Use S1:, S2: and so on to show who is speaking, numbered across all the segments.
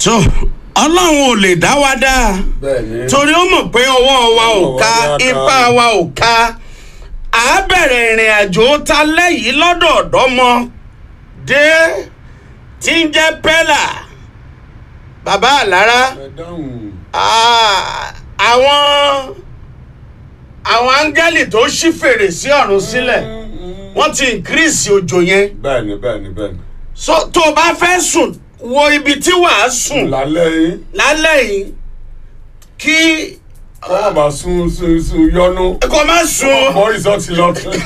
S1: tó ọlọ́run ò lè dá wa dá
S2: bẹ́ẹ̀ni.
S1: torí ó mọ̀ pé ọwọ́ wa ò
S2: Ọwọ́
S1: ká
S2: wa ká.
S1: ipá wa ò ká à á bẹ̀rẹ̀ ìrìn àjò ta lẹ́yìn lọ́dọ̀ ọ̀dọ́mọ dé tí ń jẹ́ pẹ́là bàbá àlára
S2: ẹ dáhùn.
S1: Ah, àwọn àwọn áńgẹ́lì tó ṣí fèrèsé ọ̀run sílẹ̀ wọ́n ti increase òjò yẹn
S2: bẹ́ẹ̀ni bẹ́ẹ̀ni bẹ́ẹ̀ni.
S1: so tó o bá fẹ́ sùn wo ibi tí wàá sùn
S2: lálẹ́ yìí
S1: lálẹ́ yìí kí
S2: kọ́ bá sun sun sun yọnu.
S1: kò má sùn
S2: mọ ìsọtì lọ́tún.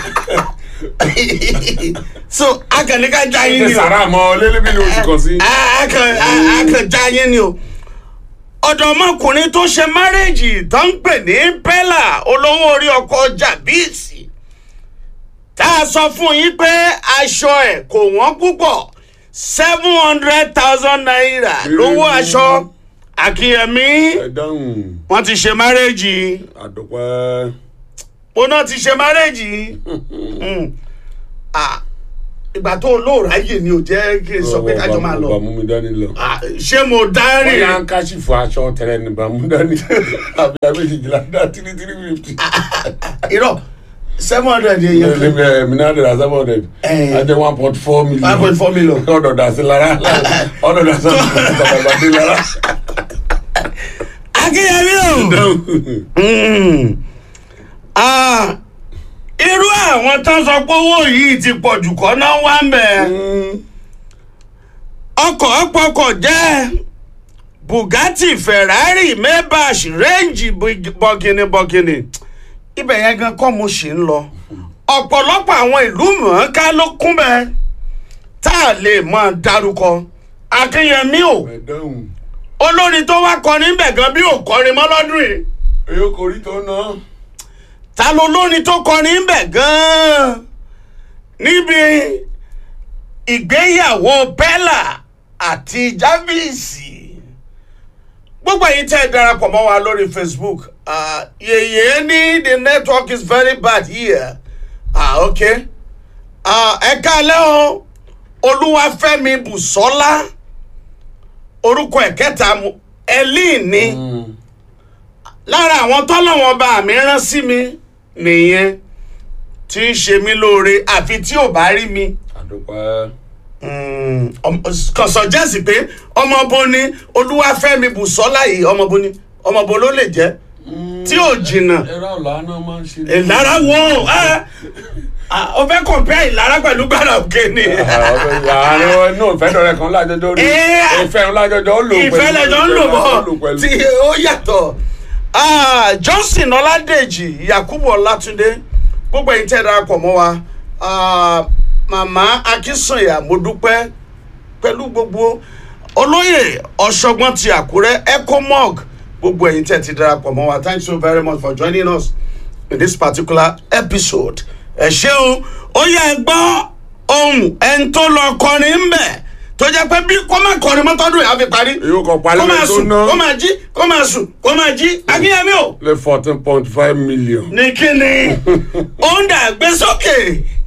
S1: so akànníkà já yín
S2: ṣe
S1: ni o
S2: sàrà mọ lélẹ́bí ni oṣù kan sí.
S1: Ah, akàn ah, akàn já yín ni o ọ̀dọ́mọkùnrin tó ṣe márẹ́jì tó ń pè ní pẹ́là olówó orí ọkọ̀ jàbíìsì tá a sọ fún yín pé aṣọ ẹ̀ kò wọ́n púpọ̀ seven hundred thousand naira lówó aṣọ akínyẹmí
S2: ẹ dáhùn.
S1: wọ́n ti ṣe márẹ́jì
S2: àdùpẹ́.
S1: ó náà ti ṣe márẹ́jì Mm. Ah, ìgbà tó lóòrá yìí ni ò jẹ́ kí n sọ pé kájọ máa lọ
S2: bàmú mi dání lọ.
S1: Ah, ṣé mo dárìn
S2: wọ́n yà ń káṣífù aṣọ tẹ̀lé ní bàmú dání. àbí abéjìjìlá dá tírí tírí fifty.
S1: irọ́ seven hundred yẹn yẹn
S2: Ẹ̀ẹ́dẹ̀ bẹ̀rẹ̀ mi náà dẹ̀rẹ̀ seven hundred.
S1: Eh.
S2: a jẹ́ one point four million.
S1: one point four million.
S2: ọ̀dọ̀ dà sí lára. ọ̀dọ̀ dà sí bàbá lára.
S1: akínyẹmí o Mm. Ah, irú àwọn tán sọ pé owó yìí ti pọ̀ jù kọ́ náà wá ń bẹ̀ ọkọ̀ ọ̀pọ̀kọ̀ jẹ́ bugatti ferrari maybach range bọ̀gìnì bọ̀gìnì ibẹ̀ yẹn gan kọ́ mo ṣì ń lọ ọ̀pọ̀lọpọ̀ àwọn ìlú mọ̀ọ́ká ló kún bẹ́ẹ̀ tá a lè mọ̀ dárúkọ akínyẹmí o
S2: ẹ dáhùn.
S1: olórin tó wá kọrin bẹ̀ gan bí ò kọrin mọ́ lọ́dún yìí
S2: èyí kò rí tó ná.
S1: ta ló lórin tó kọrin bẹ̀ gan níbi ìgbéyàwó bella àti javisi gbogbo èyí tẹ́ ẹ darapọ̀ mọ́ wa lórí facebook uh, yèyé ní the network is very bad here ah, okay uh, ẹ kálẹ́ o olúwafẹ́mi bùsọ́lá orúkọ ẹ̀ kẹta mu elin ni. Mm lára àwọn tọ́lọ́wọ́n bá mi rán sí mi nìyẹn tí ń ṣe mí lóore àfi tí ò bá rí mi
S2: àdùpẹ́.
S1: kàn sọjẹ́sì pé ọmọbo ni olúwàfẹ́mi bùsọ́lá yìí ọmọbo ni ọmọbo ló lè jẹ́ tí ò jìnnà
S2: ẹ̀rọ ọ̀la náà máa ń ṣe.
S1: ìlara wo ẹ ọ fẹ́ kọ̀mpẹ́ ìlara pẹ̀lú gbàrà òkè ni
S2: àárín inú ìfẹ́ dọ̀rẹ́ kan lájọjọ́ rí
S1: Eh,
S2: ìfẹ́ lájọjọ́ ó lò pẹ̀lú
S1: ìfẹ́ lẹ́jọ́ ń lò bọ̀
S2: pẹ̀lú.
S1: tí ó yàtọ̀ Ah, johnson ọládèjì yakubu ọlátúndé gbogbo ẹ̀yin tẹ́ ẹ darapọ̀ mọ́ wa Ah, màmá akínsànyà mo dúpẹ́ pẹ̀lú gbogbo olóyè ọ̀ṣọ́gbọ́n ti àkúrẹ́ ecomog gbogbo ẹ̀yin tẹ́ ẹ ti darapọ̀ mọ́ wa thanks so very much for joining us in this particular episode ẹ ṣeun ó yẹ ẹ gbọ́ ohun ẹni tó lọ kọrin ń bẹ̀ tó jẹ́ pé bí kó má kọrin mọ́tọ́dún yà á fi parí
S2: èyí kò
S1: kó
S2: palẹ́
S1: máa
S2: tó
S1: sùn
S2: ná
S1: kó máa jí kó máa sùn kó máa jí akínyẹmí o
S2: lé fourteen point five million.
S1: ní kíni ó ń dà gbé sókè